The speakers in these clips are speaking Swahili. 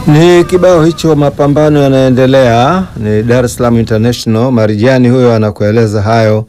Ni kibao hicho, mapambano yanaendelea. Ni Dar es Salaam International. Marijani huyo anakueleza hayo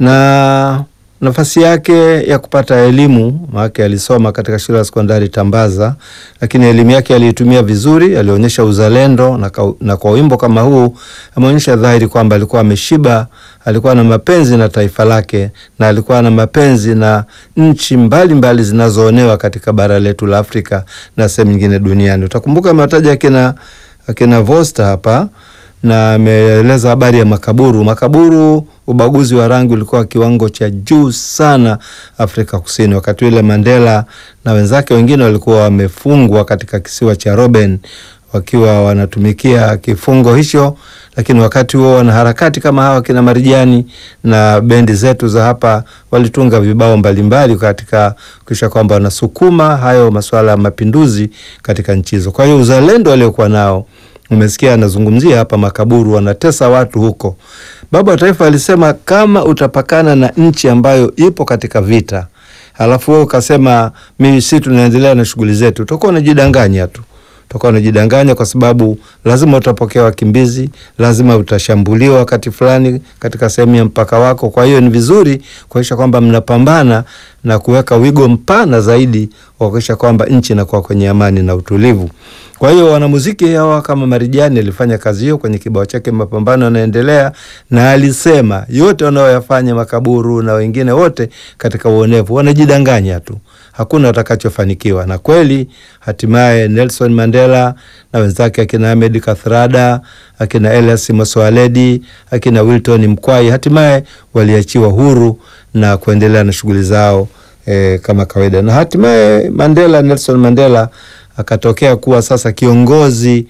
na nafasi yake ya kupata elimu, maana alisoma katika shule ya sekondari Tambaza, lakini elimu yake aliitumia vizuri, alionyesha uzalendo na, ka, na kwa wimbo kama huu ameonyesha dhahiri kwamba alikuwa ameshiba, alikuwa na mapenzi na taifa lake na alikuwa na mapenzi na nchi mbalimbali zinazoonewa katika bara letu la Afrika na sehemu nyingine duniani. Utakumbuka amewataja akina akina Vosta hapa na ameeleza habari ya makaburu. Makaburu, ubaguzi wa rangi ulikuwa kiwango cha juu sana Afrika Kusini. Wakati ule Mandela na wenzake wengine walikuwa wamefungwa katika kisiwa cha Robben wakiwa wanatumikia kifungo hicho, lakini wakati huo wanaharakati kama hawa kina Marijani na bendi zetu za hapa walitunga vibao mbalimbali katika kisha kwamba wanasukuma hayo masuala ya mapinduzi katika nchi hizo. Kwa hiyo uzalendo waliokuwa nao Umesikia anazungumzia hapa makaburu, wanatesa watu huko. Baba wa Taifa alisema kama utapakana na nchi ambayo ipo katika vita, halafu wewe ukasema mimi si tunaendelea na shughuli zetu, utakuwa unajidanganya tu, utakuwa unajidanganya kwa sababu lazima utapokea wakimbizi, lazima utashambuliwa wakati fulani katika sehemu ya mpaka wako. Kwa hiyo ni vizuri kuhakikisha kwamba mnapambana na kuweka wigo mpana zaidi wa kuhakikisha kwamba nchi inakuwa kwenye amani na utulivu. Kwa hiyo wanamuziki hawa kama Marijani alifanya kazi hiyo kwenye kibao chake mapambano yanaendelea, na alisema yote wanaoyafanya makaburu na wengine wote katika uonevu wanajidanganya tu, hakuna watakachofanikiwa. Na kweli hatimaye Nelson Mandela na wenzake akina Ahmed Kathrada, akina Elias Moswaledi, akina Wilton Mkwai hatimaye waliachiwa huru na kuendelea na shughuli zao eh, kama kawaida, na hatimaye Mandela, Nelson Mandela akatokea kuwa sasa kiongozi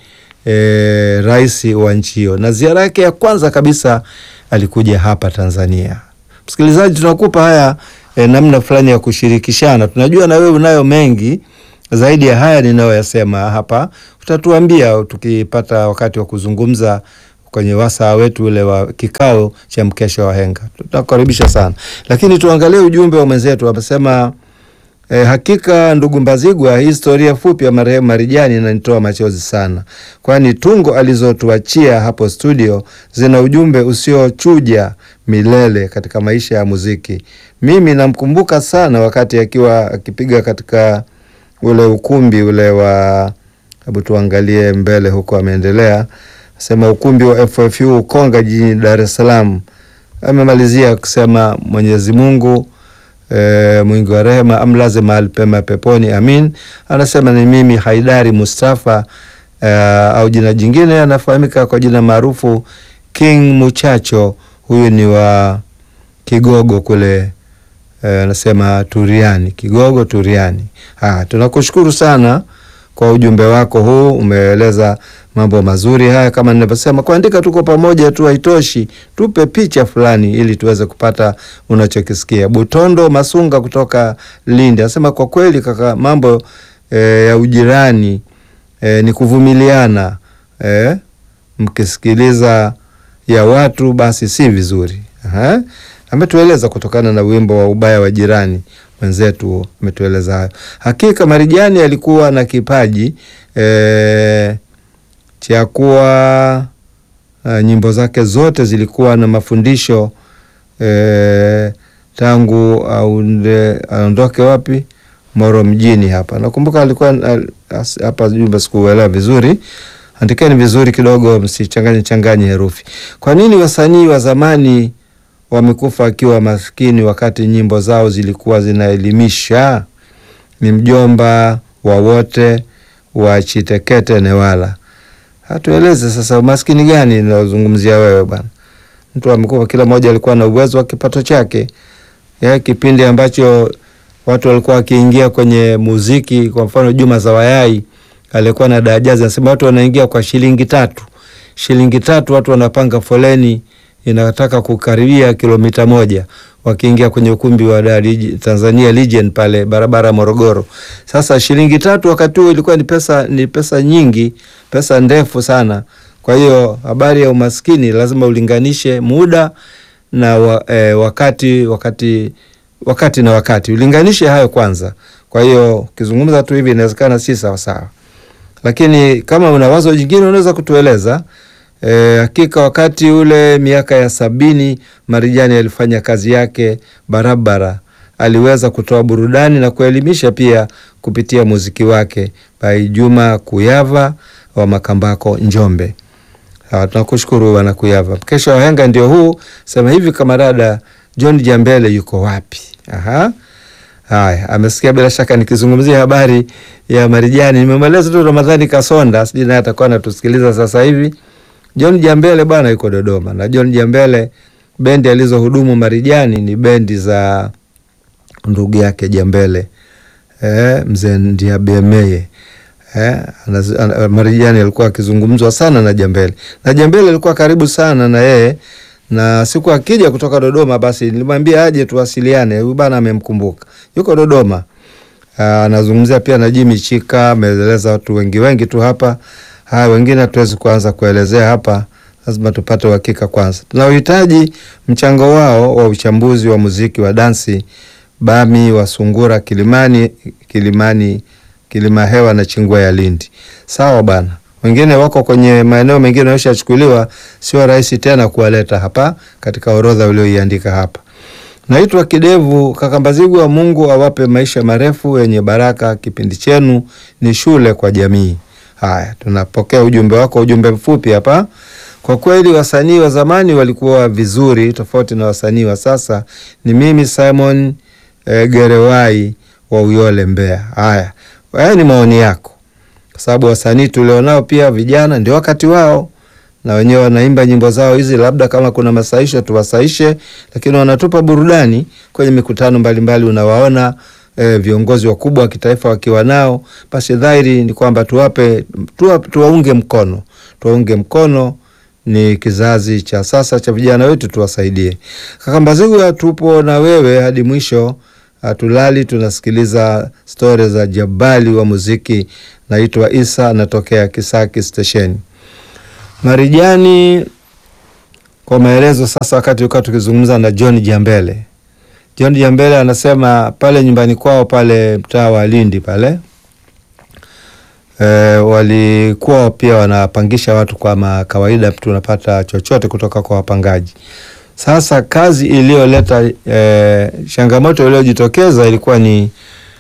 e, rais wa nchi hiyo, na ziara yake ya kwanza kabisa alikuja hapa Tanzania. Msikilizaji, tunakupa haya e, namna fulani ya kushirikishana. Tunajua na wewe unayo mengi zaidi ya haya ninayoyasema hapa, utatuambia tukipata wakati wa kuzungumza kwenye wasaa wetu ule wa kikao cha mkesha wa henga. Tutakukaribisha sana, lakini tuangalie ujumbe wa mwenzetu amesema. E, hakika ndugu Mbazigwa, historia fupi ya marehemu Marijani inanitoa machozi sana, kwani tungo alizotuachia hapo studio zina ujumbe usiochuja milele katika maisha ya muziki. Mimi namkumbuka sana wakati akiwa akipiga katika ule ukumbi ule wa, hebu tuangalie mbele huko, ameendelea sema ukumbi wa FFU Ukonga jijini Dar es Salaam. Amemalizia kusema Mwenyezi Mungu E, mwingi wa rehema amlaze mahali pema peponi, amin. Anasema ni mimi Haidari Mustafa e, au jina jingine anafahamika kwa jina maarufu King Muchacho. Huyu ni wa Kigogo kule e, anasema Turiani, Kigogo Turiani. Ah, tunakushukuru sana kwa ujumbe wako huu, umeeleza mambo mazuri haya. Kama ninavyosema, kuandika tuko pamoja tu haitoshi, tupe picha fulani ili tuweze kupata unachokisikia. Butondo Masunga kutoka Lindi anasema kwa kweli kaka, mambo e, ya ujirani e, ni kuvumiliana e, mkisikiliza ya watu basi si vizuri. Aha. Ametueleza kutokana na wimbo wa ubaya wa jirani mwenzetu ametueleza hayo. Hakika Marijani alikuwa na kipaji e, cha kuwa uh, nyimbo zake zote zilikuwa na mafundisho e, tangu aondoke wapi Moro mjini hapa. Nakumbuka alikuwa hapa jumba, sikuelewa vizuri, andikeni vizuri kidogo, msichanganye changanye herufi. Kwa nini wasanii wa zamani wamekufa akiwa maskini wakati nyimbo zao zilikuwa zinaelimisha? Ni mjomba wa wote wa Chitekete Newala. Hatueleze sasa umaskini gani naozungumzia wewe bwana. Mtu amekufa, kila mmoja alikuwa na uwezo wa kipato chake. Ya kipindi ambacho watu walikuwa wakiingia kwenye muziki, kwa mfano Juma Zawayai alikuwa na dajazi, anasema watu wanaingia kwa shilingi tatu, shilingi tatu, watu wanapanga foleni inataka kukaribia kilomita moja wakiingia kwenye ukumbi wa Tanzania Legion pale barabara Morogoro. Sasa shilingi tatu wakati huo ilikuwa ni pesa, ni pesa nyingi, pesa ndefu sana. Kwa hiyo habari ya umaskini lazima ulinganishe muda na wa, eh, wakati wakati wakati na wakati ulinganishe hayo kwanza. Kwa hiyo ukizungumza tu hivi inawezekana si sawa sawa. lakini kama una wazo jingine unaweza kutueleza. E, hakika wakati ule miaka ya sabini Marijani alifanya kazi yake barabara. Aliweza kutoa burudani na kuelimisha pia kupitia muziki wake by Juma Kuyava wa Makambako Njombe. Ha, tunakushukuru bwana Kuyava. Kesho wahenga ndio huu sema hivi, kamarada John Jambele yuko wapi? Aha. Haya, amesikia bila shaka nikizungumzia habari ya Marijani. Nimemweleza tu Ramadhani Kasonda, sijui naye atakuwa anatusikiliza sasa hivi. John Jambele bwana yuko Dodoma, na John Jambele bendi alizohudumu Marijani ni bendi za ndugu yake Jambele eh, mzee Ndiabemeye eh, Marijani alikuwa akizungumzwa sana na Jambele, na Jambele alikuwa karibu sana na yeye na siku akija kutoka Dodoma basi nilimwambia aje tuwasiliane. Huyu bana amemkumbuka, yuko Dodoma. Anazungumzia pia na Jimmy Chika, ameeleza watu wengi wengi tu hapa. Haya, wengine hatuwezi kuanza kuelezea hapa, lazima tupate uhakika kwanza. Tunauhitaji mchango wao wa uchambuzi wa muziki wa dansi Bami wa Sungura, Kilimani, Kilimani, Kilima Hewa na Chingwa ya Lindi. Sawa bana wengine wako kwenye maeneo mengine yameshachukuliwa, sio rahisi tena kuwaleta hapa katika orodha ulioiandika hapa. Naitwa Kidevu Kakambazigwa. Mungu awape maisha marefu yenye baraka. Kipindi chenu ni shule kwa jamii. Haya, tunapokea ujumbe wako, ujumbe mfupi hapa. Kwa kweli wasanii wa zamani walikuwa vizuri, tofauti na wasanii wa sasa. Ni mimi Simon eh, Gerewai wa Uyole, Mbeya. Haya, haya ni maoni yako kwa sababu wasanii tulionao pia vijana ndio wakati wao, na wenyewe wanaimba nyimbo zao hizi, labda kama kuna masaisho tuwasaishe, lakini wanatupa burudani kwenye mikutano mbalimbali. Unawaona e, viongozi wakubwa wa kitaifa wakiwa nao, basi dhahiri ni kwamba tuwape tuwa, tuwaunge mkono, tuwaunge mkono ni kizazi cha sasa cha vijana wetu, tuwasaidie. Kakambazigwa, tupo na wewe hadi mwisho, hatulali, tunasikiliza stori za jabali wa muziki. Naitwa Isa, natokea Kisaki stesheni Marijani. Kwa maelezo sasa, wakati ukaa tukizungumza na John Jambele. John Jambele anasema pale nyumbani kwao pale mtaa wa Lindi pale e, walikuwa pia wanapangisha watu kwa kawaida, tunapata chochote kutoka kwa wapangaji. Sasa kazi iliyoleta e, changamoto iliyojitokeza ilikuwa ni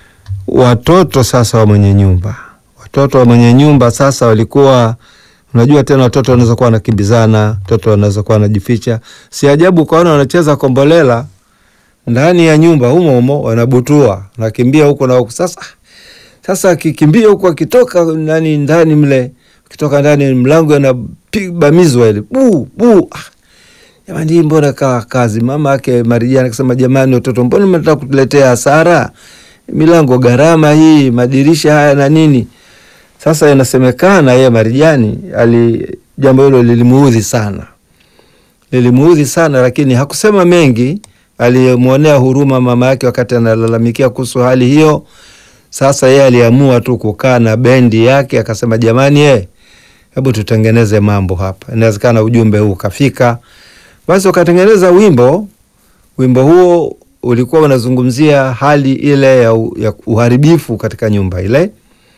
watoto sasa wa mwenye nyumba watoto wa mwenye nyumba sasa walikuwa, unajua tena, watoto wanaweza kuwa wanakimbizana, watoto wanaweza kuwa wanajificha. Si ajabu ukaona wanacheza kombolela ndani ya nyumba humo humo, wanabutua, wanakimbia huko na huko. Sasa sasa akikimbia huko, akitoka nani ndani mle, akitoka ndani mlango anabamizwa ile bu bu. Jamani, hii mbona kaa kazi? Mama yake Marijani akasema, jamani, watoto, mbona mnataka kutuletea hasara? Milango gharama hii, madirisha haya na nini sasa inasemekana yeye Marijani ali jambo hilo lilimuudhi sana, lilimuudhi sana, lakini hakusema mengi. Alimwonea huruma mama yake wakati analalamikia kuhusu hali hiyo. Sasa yeye aliamua tu kukaa na bendi yake, akasema jamani, ye hebu tutengeneze mambo hapa, inawezekana ujumbe huu ukafika. Basi wakatengeneza wimbo. Wimbo huo ulikuwa unazungumzia hali ile ya, ya uharibifu katika nyumba ile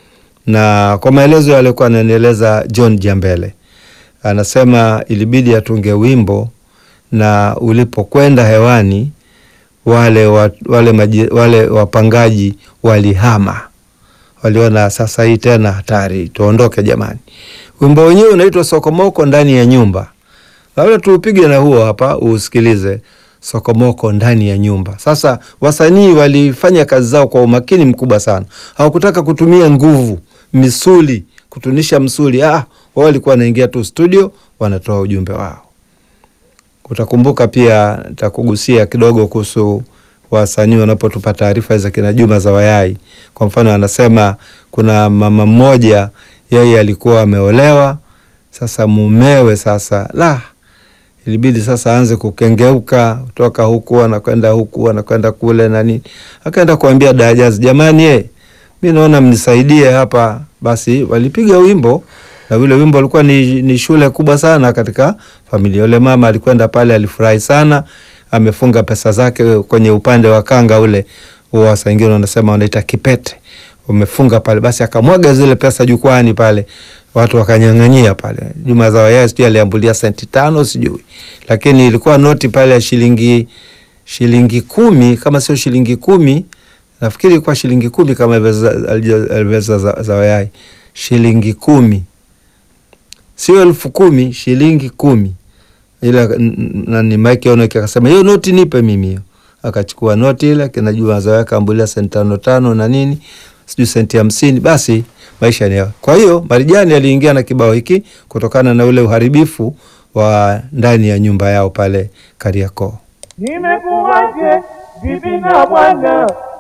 na kwa maelezo yaliokuwa ananieleza John Jambele, anasema ilibidi atunge wimbo, na ulipokwenda hewani wale, wa, wale, maji, wale wapangaji walihama, waliona sasa hii tena hatari, tuondoke jamani. Wimbo wenyewe unaitwa Sokomoko ndani ya nyumba. Labda tuupige na huo hapa uusikilize, Sokomoko ndani ya nyumba. Sasa wasanii walifanya kazi zao kwa umakini mkubwa sana, hawakutaka kutumia nguvu misuli kutunisha msuli. Ah, wao walikuwa wanaingia tu studio wanatoa ujumbe wao. Utakumbuka pia takugusia kidogo kuhusu wasanii wanapotupa taarifa za kina Juma za Wayai. Kwa mfano, anasema kuna mama mmoja yeye alikuwa ameolewa, sasa mumewe sasa la ilibidi sasa aanze kukengeuka kutoka huku anakwenda huku anakwenda kule na nini, akaenda kuambia Dajazi, jamani ye mi naona mnisaidie hapa. Basi walipiga wimbo na ule wimbo ulikuwa ni, ni shule kubwa sana katika familia. Yule mama alikwenda pale, alifurahi sana, amefunga pesa zake kwenye upande wa kanga ule wa saa ingine wanasema wanaita kipete, wamefunga pale, basi akamwaga zile pesa jukwani pale, watu wakanyang'anyia pale. Juma Zawayai sijui aliambulia senti tano sijui, lakini ilikuwa noti pale ya shilingi shilingi kumi kama sio shilingi kumi nafikiri ilikuwa shilingi kumi kama alivyoweza Zawayai, shilingi kumi sio elfu kumi shilingi kumi ila nani Mike Onoki akasema hiyo noti nipe mimi hiyo. Akachukua noti ile kina Juma Zawayai kaambulia senti tano tano na nini sijui senti hamsini. Basi maisha ni hayo. Kwa hiyo Marijani aliingia na kibao hiki kutokana na ule uharibifu wa ndani ya nyumba yao pale Kariakoo. Nimekuwaje vipi na bwana